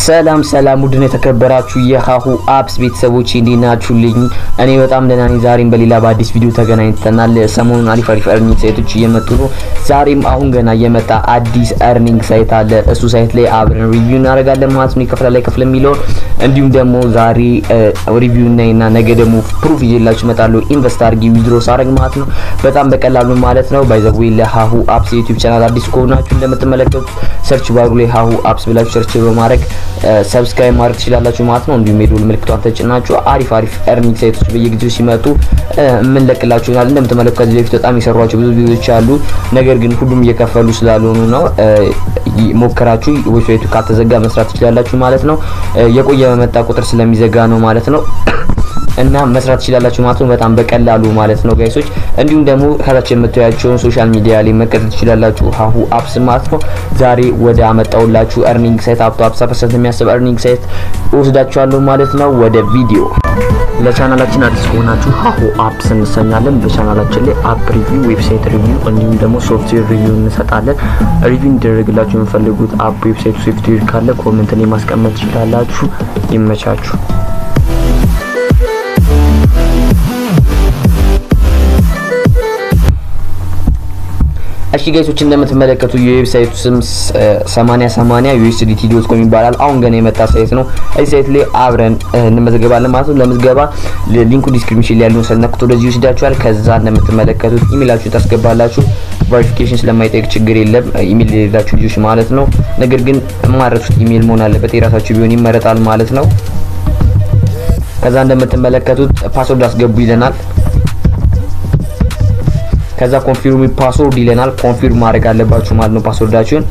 ሰላም ሰላም ውድን የተከበራችሁ የሀሁ አፕስ ቤተሰቦች እንዴት ናችሁልኝ? እኔ በጣም ደህና ነኝ። ዛሬም በሌላ በአዲስ ቪዲዮ ተገናኝተናል። ሰሞኑን አሪፍ አሪፍ እርኒንግ ሳይቶች እየመጡ ነው። ዛሬም አሁን ገና እየመጣ አዲስ እርኒንግ ሳይት አለ። እሱ ሳይት ላይ አብረን ሪቪው እናደርጋለን ማለት ነው። ይከፍላል ላይ ከፍል የሚለውን እንዲሁም ደግሞ ዛሬ ሪቪው እናይና ነገ ደግሞ ፕሩፍ ይዤላችሁ እመጣለሁ። ኢንቨስት አድርጊ ዊዝድሮ ሳደርግ ማለት ነው። በጣም በቀላሉ ማለት ነው። ባይ ዘ ዌይ ለሀሁ አፕስ ዩቲዩብ ቻናል አዲስ ከሆናችሁ እንደምትመለከቱት ሰርች ባሩ ላይ ሀሁ አፕስ ብላችሁ ሰርች በማድረግ ሰብስክራይብ ማድረግ ትችላላችሁ ማለት ነው። እንዲሁም የደወል ምልክቷን ተጭናችሁ አሪፍ አሪፍ እርኒንግ ሳይቶች በየጊዜው ሲመጡ የምንለቅላችሁ ይሆናል። እንደምትመለከቱ ከዚህ በፊት በጣም የሰሯቸው ብዙ ቪዲዮዎች አሉ። ነገር ግን ሁሉም እየከፈሉ ስላልሆኑ ነው። ሞከራችሁ ዌብሳይቱ ካልተዘጋ መስራት ትችላላችሁ ማለት ነው። የቆየ በመጣ ቁጥር ስለሚዘጋ ነው ማለት ነው። እና መስራት ትችላላችሁ ማለት ነው። በጣም በቀላሉ ማለት ነው ጋይሶች። እንዲሁም ደግሞ ከታች የምታያቸውን ሶሻል ሚዲያ ላይ መከተል ትችላላችሁ ሀሁ አፕስ ማለት ነው። ዛሬ ወደ አመጣውላችሁ እርኒንግ ሳይት አፕቶ 50% የሚያስብ እርኒንግ ሳይት ወስዳችኋለሁ ማለት ነው። ወደ ቪዲዮ ለቻናላችን አዲስ ከሆናችሁ ሀሁ አፕስ እንሰኛለን። በቻናላችን ላይ አፕ ሪቪው፣ ዌብሳይት ሪቪው እንዲሁም ደግሞ ሶፍትዌር ሪቪው እንሰጣለን። ሪቪው እንዲደረግላችሁ የምፈልጉት አፕ፣ ዌብሳይቱ፣ ሶፍትዌር ካለ ኮሜንት ላይ ማስቀመጥ ትችላላችሁ። ይመቻችሁ። እሺ ጋይሶች እንደምትመለከቱ የዌብሳይቱ ስም 8080 ዩኤስዲቲ ዶት ኮም ይባላል። አሁን ገና የመጣ ሳይት ነው። እዚህ ሳይት ላይ አብረን እንመዘገባለን ማለት ነው። ለምዝገባ ሊንኩ ዲስክሪፕሽን ላይ ያለውን ሰነኩት ወደዚህ ይወስዳችኋል። ከዛ እንደምትመለከቱት ኢሜይላችሁ ታስገባላችሁ። ቬሪፊኬሽን ስለማይጠይቅ ችግር የለም። ኢሜይል የሌላችሁ ልጆች ማለት ነው። ነገር ግን የማረሱት ኢሜይል መሆን አለበት። የራሳችሁ ቢሆን ይመረጣል ማለት ነው። ከዛ እንደምትመለከቱት ፓስወርድ አስገቡ ይለናል። ከዛ ኮንፊርም ፓስወርድ ይለናል። ኮንፊርም ማድረግ አለባችሁ ማለት ነው ፓስወርዳችሁን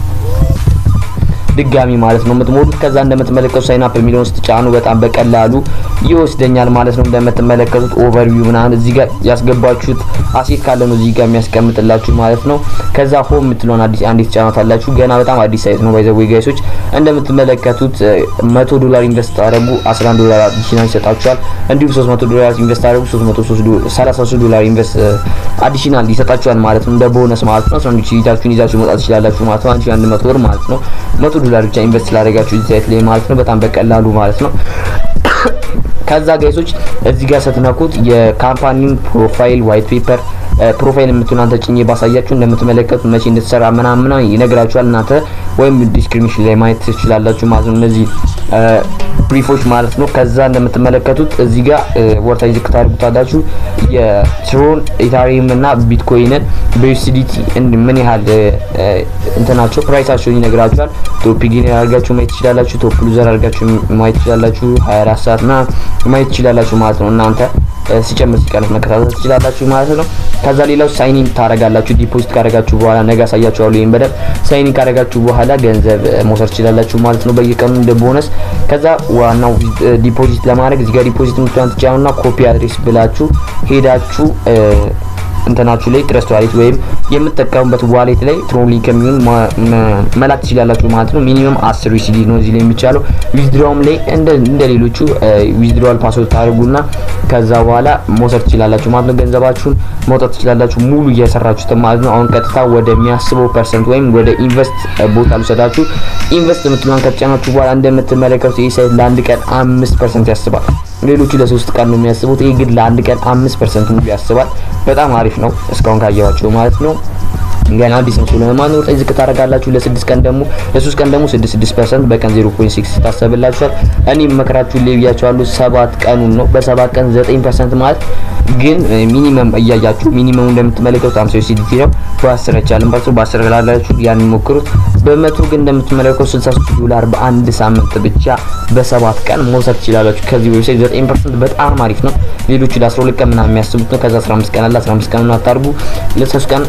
ድጋሚ ማለት ነው የምትሞሉት። ከዛ እንደምትመለከቱ ሳይን አፕ የሚለውን ስትጫኑ በጣም በቀላሉ ይወስደኛል ማለት ነው። እንደምትመለከቱት ኦቨርቪው ምናምን እዚህ ጋር ያስገባችሁት አሴት ካለ ነው እዚህ ጋር የሚያስቀምጥላችሁ ማለት ነው። ከዛ ሆም የምትለውን አዲስ አንዲት ጫናታላችሁ። ገና በጣም አዲስ ሳይት ነው ባይ ዘ ዌይ ጋይሶች። እንደምትመለከቱት 100 ዶላር ኢንቨስት አደረጉ 11 ዶላር አዲሽናል ይሰጣችኋል። እንዲሁም 300 ዶላር ኢንቨስት አደረጉ 333 ዶላር ኢንቨስት አዲሽናል ይሰጣችኋል ማለት ነው። እንደ ቦነስ ማለት ነው። ሰንዱች ይዛችሁን ይዛችሁ መውጣት ትችላላችሁ ማለት ነው። 1100 ብር ማለት ነው። 100 ዶላር ብቻ ኢንቨስት ስላደረጋችሁ እዚህ ሳይት ላይ ማለት ነው። በጣም በቀላሉ ማለት ነው። ከዛ ጋይሶች እዚህ ጋር ስትነኩት የካምፓኒውን ፕሮፋይል ዋይት ፔፐር ፕሮፋይል የምትሆን አንተ ጭኜ ባሳያችሁ እንደምትመለከቱት መቼ እንድትሰራ ምናምን ይነግራችኋል። እናንተ ወይም ዲስክሪፕሽን ላይ ማየት ትችላላችሁ ማለት ነው። እነዚህ ብሪፎች ማለት ነው። ከዛ እንደምትመለከቱት እዚህ ጋር ወርታዊ ዝቅ ታደርጉታላችሁ። የትሮን ኢታሪየም እና ቢትኮይንን በዩሲዲቲ ምን ያህል እንትናቸው ፕራይሳቸውን ይነግራችኋል። ቶፕ ጌነር አድርጋችሁ ማየት ትችላላችሁ። ቶፕ ሉዘር አድርጋችሁ ማየት ትችላላችሁ። 24 ሰዓት ና ማየት ትችላላችሁ ማለት ነው። እናንተ ሲጨምር ሲቀንስ መከታተል ትችላላችሁ ማለት ነው። ከዛ ሌላው ሳይኒን ታረጋላችሁ። ዲፖዚት ካረጋችሁ በኋላ ነገ አሳያችኋለሁ። ይሄን በደንብ ሳይኒን ካረጋችሁ በኋላ ገንዘብ መውሰድ ትችላላችሁ ማለት ነው በየቀኑ እንደ ቦነስ። ከዛ ዋናው ዲፖዚት ለማድረግ እዚህ ጋር ዲፖዚት የምትሏን ትጫኑና ኮፒ አድሬስ ብላችሁ ሄዳችሁ እንትናችሁ ላይ ትረስት ዋሌት ወይም የምትጠቀሙበት ዋሌት ላይ ትሮን ሊንክ የሚሆን መላክ ትችላላችሁ ማለት ነው። ሚኒመም 10 ዩሲዲ ነው እዚህ ላይ የሚቻለው። ዊዝድሮውም ላይ እንደ ሌሎቹ ዊዝድሮዋል ፓስወርድ ታደርጉና ከዛ በኋላ መውሰድ ትችላላችሁ ማለት ነው። ገንዘባችሁን መውጣት ትችላላችሁ ሙሉ እየሰራችሁት ማለት ነው። አሁን ቀጥታ ወደሚያስበው ፐርሰንት ወይም ወደ ኢንቨስት ቦታ ልውሰዳችሁ። ኢንቨስት የምትለውን ከተጫናችሁ በኋላ እንደምትመለከቱት ይህ ሳይት ለአንድ ቀን አምስት ፐርሰንት ያስባል። ሌሎቹ ለሶስት ቀን ነው የሚያስቡት። ይሄ ግን ለአንድ ቀን አምስት ፐርሰንት ሙሉ ያስባል። በጣም አሪፍ ነው እስካሁን ካየኋቸው ማለት ነው። ገና አዲስ ነው ስለሆነ ማለት ነው። ዝቅ ታደርጋላችሁ። ለስድስት ቀን ደግሞ ለሶስት ቀን ደግሞ 66% በቀን 0.6 ታሰብላችኋል። እኔ መከራችሁ ላይ ብያችኋለሁ። ሰባት ቀኑን ነው በሰባት ቀን 9% ማለት ግን ሚኒመም እያያችሁ ሚኒመሙ እንደምትመለከቱት 50 ዩሲዲቲ ነው። በ10 አይቻልም ባሱ በ10 ላላችሁ ያን ሞክሩት። በመቶ ግን እንደምትመለከቱት 63 ዶላር በአንድ ሳምንት ብቻ በሰባት ቀን መውሰድ ትችላላችሁ። ከዚህ ዌብሳይት 9% በጣም አሪፍ ነው። ሌሎቹ ለ12 ቀን ምናምን የሚያስቡት ነው። ከዛ 15 ቀን አለ 15 ቀን ነው አታርጉ። ለሶስት ቀን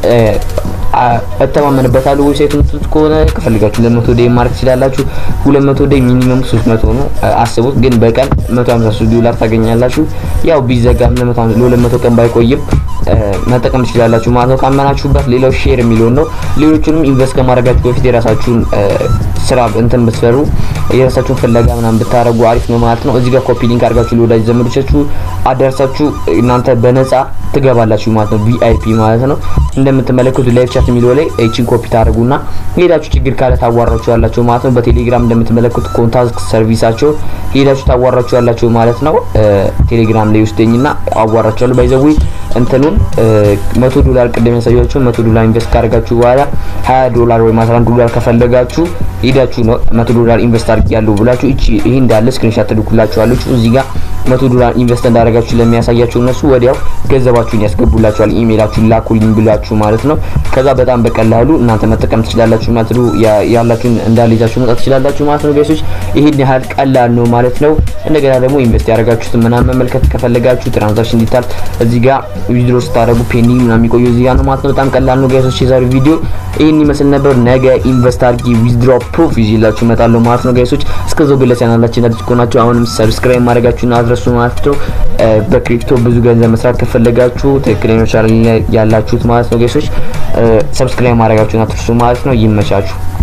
እተማመንበታለሁ ዌብሳይት የምትሉት ከሆነ ከፈልጋችሁ ለመቶ ዴይ ማርክ ትችላላችሁ። 200 ዴይ ሚኒመም 300 ነው። አስቡት ግን በቀን 153 ዶላር ታገኛላችሁ። ያው ቢዘጋም ለ200 ቀን ባይቆይም መጠቀም ትችላላችሁ ማለት ነው ካመናችሁበት። ሌላው ሼር የሚለውን ነው። ሌሎቹንም ኢንቨስት ከማድረጋችሁ በፊት የራሳችሁን ስራ እንትን ብትሰሩ የራሳችሁን ፍለጋ ምናምን ብታረጉ አሪፍ ነው ማለት ነው። እዚህ ጋር ኮፒ ሊንክ አድርጋችሁ ለወዳጅ ዘመዶቻችሁ አደርሳችሁ እናንተ በነፃ ትገባላችሁ ማለት ነው። ቪአይፒ ማለት ነው። እንደምትመለከቱ ላይቭ ቻት የሚለው ላይ እቺን ኮፒ ታደርጉና ሄዳችሁ ችግር ካለ ታዋራችሁ ያላችሁ ማለት ነው። በቴሌግራም እንደምትመለከቱ ኮንታክት ሰርቪሳቸው ሄዳችሁ ታዋራችሁ ያላችሁ ማለት ነው። ቴሌግራም ላይ ውስደኝና አዋራችኋለሁ። ባይዘዊ እንትኑን መቶ ዶላር ቅድም ያሳያችሁ መቶ ዶላር ኢንቨስት ካደርጋችሁ በኋላ 20 ዶላር ወይም 11 ዶላር ከፈለጋችሁ ሄዳችሁ ነው መቶ ዶላር ኢንቨስት አድርጊያለሁ ብላችሁ እቺ ይሄ እንዳለ ስክሪንሻት ትልኩላችኋለች እዚህ ጋር መቶ ዶላር ኢንቨስት እንዳደረጋችሁ ለሚያሳያችሁ እነሱ ወዲያው ገንዘባችሁን ያስገቡላችኋል። ኢሜይላችሁን ላኩልኝ ብላችሁ ማለት ነው። ከዛ በጣም በቀላሉ እናንተ መጠቀም ትችላላችሁ ማለት ነው። ያላችሁን እንዳልይዛችሁ መጣት ትችላላችሁ ማለት ነው። ጋይሶች ይሄን ያህል ቀላል ነው ማለት ነው። እንደገና ደግሞ ኢንቨስት ያደረጋችሁትን ምናምን መመልከት ከፈለጋችሁ ትራንዛክሽን ዲታል እዚህ ጋር ዊዝድሮ ስታደርጉ ፔንዲንግ ምናምን የሚቆየው እዚህ ጋር ነው ማለት ነው። በጣም ቀላል ነው ጋይሶች። የዛሬው ቪዲዮ ይህን ይመስል ነበር። ነገ ኢንቨስት አድርጊ ዊዝድሮ ፕሩፍ ይዤላችሁ እመጣለሁ ማለት ነው ጋይሶች። እስከዛው ግን ለቻናላችን አዲስ ከሆናችሁ አሁንም ሰብስክራይብ ማድረጋችሁን አድረሱ ማለት ነው። በክሪፕቶ ብዙ ገንዘብ መስራት ከፈለጋችሁ ትክክለኛ ቻናል ያላችሁት ማለት ነው ጋይሶች፣ ሰብስክራይብ ማድረጋችሁን አትርሱ ማለት ነው። ይመቻችሁ።